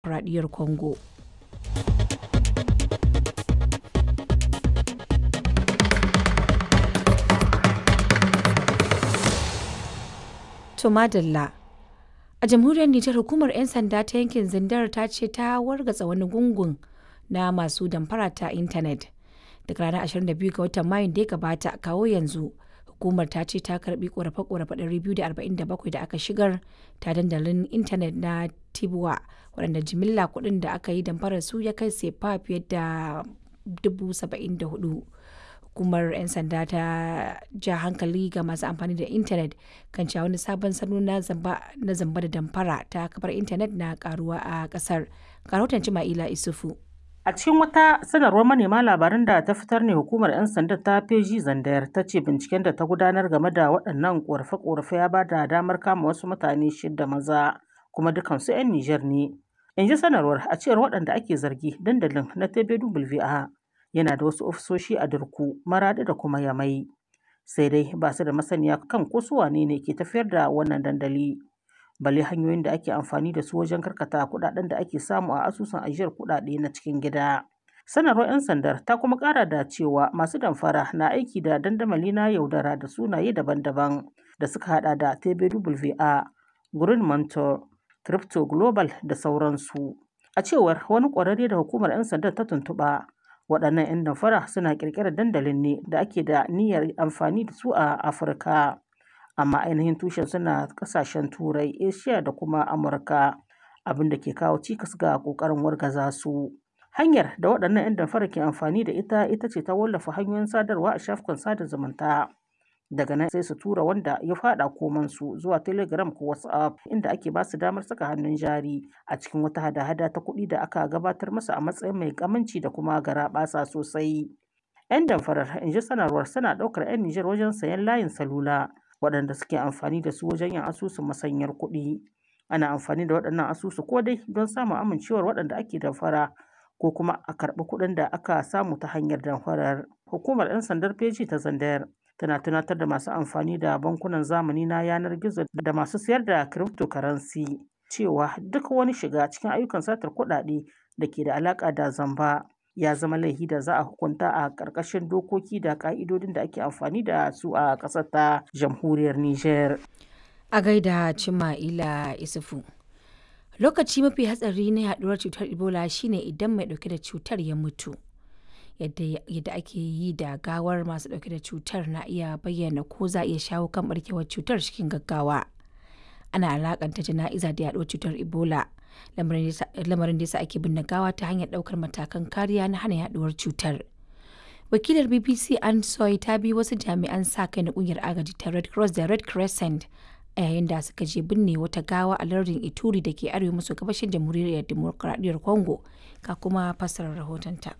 Demokuraɗiyyar Congo. To madalla. A jamhuriyar Nijar hukumar 'yan sanda ta yankin Zindar ta ce ta wargatsa wani gungun na masu damfara ta intanet. Daga ranar 22 ga watan Mayun da ya gabata kawo yanzu hukumar ta ce ta karbi korafe-korafe 247 da aka shigar ta dandalin intanet na Tibuwa waɗanda jimilla kuɗin da aka yi damfarar su ya kai sefa fiye da 74,000. hukumar 'yan sanda ta ja hankali ga masu amfani da intanet kan cewa wani sabon salo na zamba da damfara ta kafar intanet na karuwa a kasar rahoton ma'ila isufu A cikin wata sanarwar manema labaran da ta fitar ne hukumar 'yan sanda ta feji zandayar ta ce binciken da ta gudanar game da waɗannan ƙorafe-ƙorafe ya ba da damar kama wasu mutane shida maza kuma dukansu 'yan Nijar ne. In ji sanarwar a cewar waɗanda ake zargi dandalin na TBWA yana da wasu ofisoshi a Durku, Maradi da kuma Yamai. Sai dai ba su da masaniya kan ko su wane ne ke tafiyar da wannan dandali. Balle hanyoyin da ake amfani da su wajen karkata kuɗaɗen da ake samu a asusun ajiyar kuɗaɗe na cikin gida. Sanarwar 'yan sandar ta kuma ƙara da cewa masu damfara na aiki da dandamali na yaudara da sunaye daban-daban da suka hada da TBWA, Green Mentor, Crypto Global da sauransu. A cewar wani ƙwararre da hukumar 'yan sandar ta tuntuɓa, waɗannan 'yan damfara suna ƙirƙirar dandalin ne da ake da niyyar amfani da su a afirka amma ainihin tushen suna ƙasashen turai asia da kuma amurka abin da ke kawo cikas ga ƙoƙarin wargaza su hanyar da waɗannan 'yan damfara ke amfani da ita ita ce ta wallafa hanyoyin sadarwa a shafukan sada zumunta daga nan sai su tura wanda ya fada komansu zuwa telegram ko whatsapp inda ake ba su damar saka hannun jari a cikin wata hada-hada ta kuɗi da aka gabatar masa a matsayin mai kamanci da kuma garaɓasa sosai 'yan damfarar in ji sanarwar suna ɗaukar 'yan nijar wajen sayan layin salula waɗanda suke amfani da su wajen yin asusun masanyar kuɗi ana amfani da waɗannan asusu ko dai don samun amincewar waɗanda ake damfara ko kuma a karɓi kuɗin da aka samu ta hanyar damfarar hukumar 'yan sandar feji ta zandayar tana tunatar da masu amfani da bankunan zamani na yanar gizo da masu sayar da cryptocurrency cewa duk wani shiga cikin ayyukan satar kuɗaɗe da ke da alaƙa da zamba ya zama laifi da za a hukunta a ƙarƙashin dokoki da ƙa'idodin da ake amfani da su a ƙasar ta jamhuriyar Nijar. A gaida Cima'ila Isufu. Lokaci mafi hatsari na yaduwar cutar Ebola shine idan mai ɗauke da cutar ya mutu. yadda ake yi da gawar masu dauke da cutar na iya bayyana ko za a iya shawo kan barkewar cutar cikin gaggawa ana alakanta jana'iza da yaduwar cutar ebola lamarin da yasa ake binne gawa ta hanyar daukar matakan kariya na hana yaduwar cutar wakilar bbc an soy ta bi wasu jami'an sa kai na kungiyar agaji ta red cross da red crescent a yayin da suka je binne wata gawa a lardin ituri da ke arewa maso gabashin jamhuriyar demokuraɗiyyar congo ka kuma fassarar rahotonta.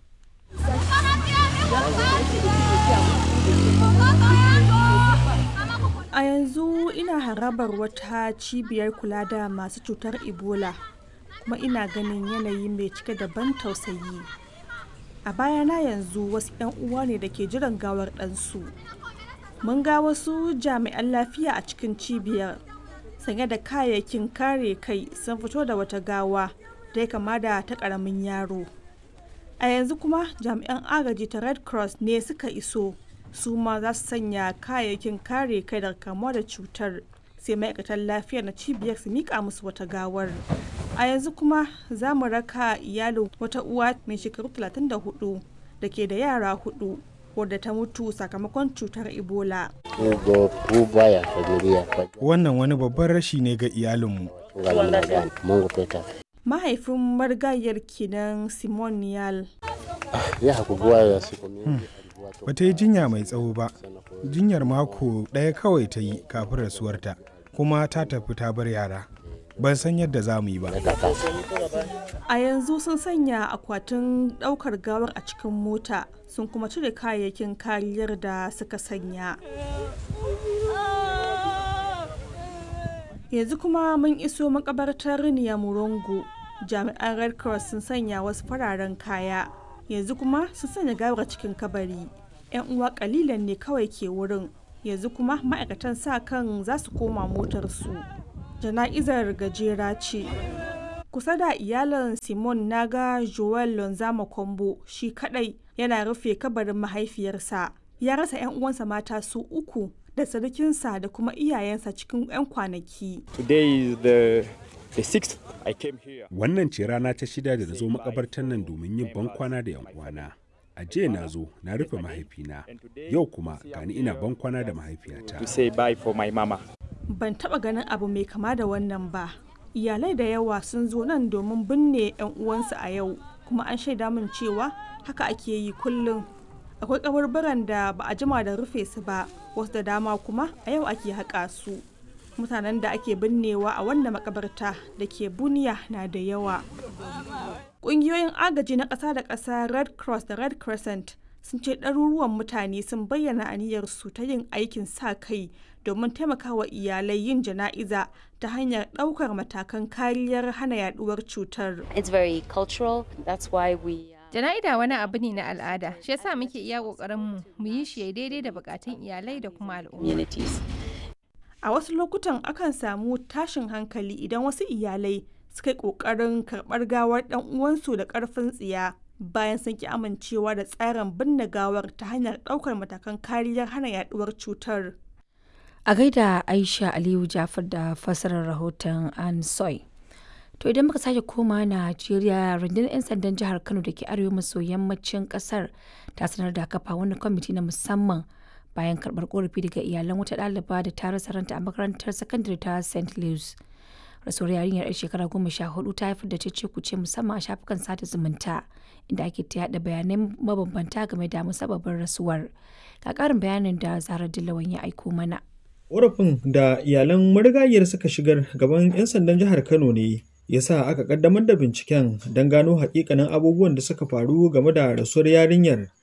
A yanzu ina harabar wata cibiyar kula da masu cutar Ebola kuma ina ganin yanayi mai cike da ban tausayi. A bayana yanzu wasu 'yan uwa ne da ke jiran gawar ɗansu. Mun ga wasu jami'an lafiya a cikin cibiyar sanye da kayayyakin kare kai sun fito da wata gawa da ya kama da ta ƙaramin yaro. a yanzu kuma jami'an agaji ta red cross ne suka iso su ma za su sanya kayayyakin kare kai daga kamuwa da cutar sai ma'aikatan lafiya na cibiyar su mika musu wata gawar a yanzu kuma za mu raka iyalin wata uwa mai shekaru 34 da ke da yara hudu wadda ta mutu sakamakon cutar ebola wannan wani babban rashi ne ga iyalinmu mahaifin marigayar kenan simon niyal ba ta yi jinya mai tsawo ba jinyar mako ɗaya kawai ta yi kafin rasuwarta kuma ta tafi ta bar yara ban san yadda za mu yi ba a yanzu sun sanya akwatin ɗaukar gawar a cikin mota sun kuma cire kayayyakin kariyar da suka sanya yanzu kuma mun iso makabartar murongo jami'an red cross sun sanya wasu fararen kaya yanzu kuma sun sanya gawar cikin kabari yan uwa kalilan ne kawai ke wurin yanzu kuma ma'aikatan sa kan za su koma motarsu jana'izar gajera ce kusa da iyalin simon naga joel lonzama kombo shi kadai yana rufe kabarin mahaifiyarsa ya rasa 'yan uwansa mata su uku da sarkinsa da kuma iyayensa cikin 'yan kwanaki Today is the, the sixth I came here. Wannan ce rana ta shida da na zo makabartar nan domin yin bankwana da 'yan uwana. A jiya na zo na rufe mahaifina, yau kuma gani ina bankwana da mahaifiyata. To say bye for my mama. ban taba ganin abu mai kama da wannan ba iyalai da yawa sun zo nan domin binne 'yan uwansu a yau kuma an shaida min cewa haka ake yi kullum akwai kaburburan da ba a jima da rufe su ba wasu da dama kuma a yau ake haƙa su mutanen da ake binnewa a wannan makabarta da ke buniya na da yawa ƙungiyoyin agaji na ƙasa da ƙasa red cross da red crescent sun ce ɗaruruwan mutane sun bayyana aniyarsu ta yin aikin sa kai domin taimakawa iyalai yin jana'iza ta hanyar ɗaukar matakan kariyar hana yaduwar cutar. It's very cultural. That's why we. Uh, Jana'ida wani abu ne na al'ada, shi yasa muke iya ƙoƙarin mu mu yi shi daidai da bukatun iyalai da kuma al'umma. communities. A wasu lokutan akan samu tashin hankali idan wasu iyalai suka yi ƙoƙarin karɓar gawar ɗan uwansu da ƙarfin tsiya bayan sun ki amincewa da tsarin binne gawar ta hanyar ɗaukar matakan kariyar hana yaduwar cutar. A gaida Aisha Aliyu Jafar da fassarar rahoton An Soy. To idan muka sake koma Najeriya rundunar 'yan sandan jihar Kano da ke arewa maso yammacin kasar ta sanar da kafa wani kwamiti na musamman bayan karɓar korafi daga iyalan wata ɗaliba da ta rasa ranta a makarantar sakandare ta St. Louis. Rasuwar yarinyar 'yar shekara goma sha hudu ta haifar da cece kuce musamman a shafukan sada zumunta inda ake ta yaɗa bayanai mabambanta game da musabbabin rasuwar. Ga ƙarin bayanin da Zara Dillawan ya aiko mana. Ƙorafin da iyalan marigayiyar suka shigar gaban 'yan sandan jihar Kano ne ya sa aka ƙaddamar da binciken don gano hakikanin abubuwan da suka faru game da rasuwar yarinyar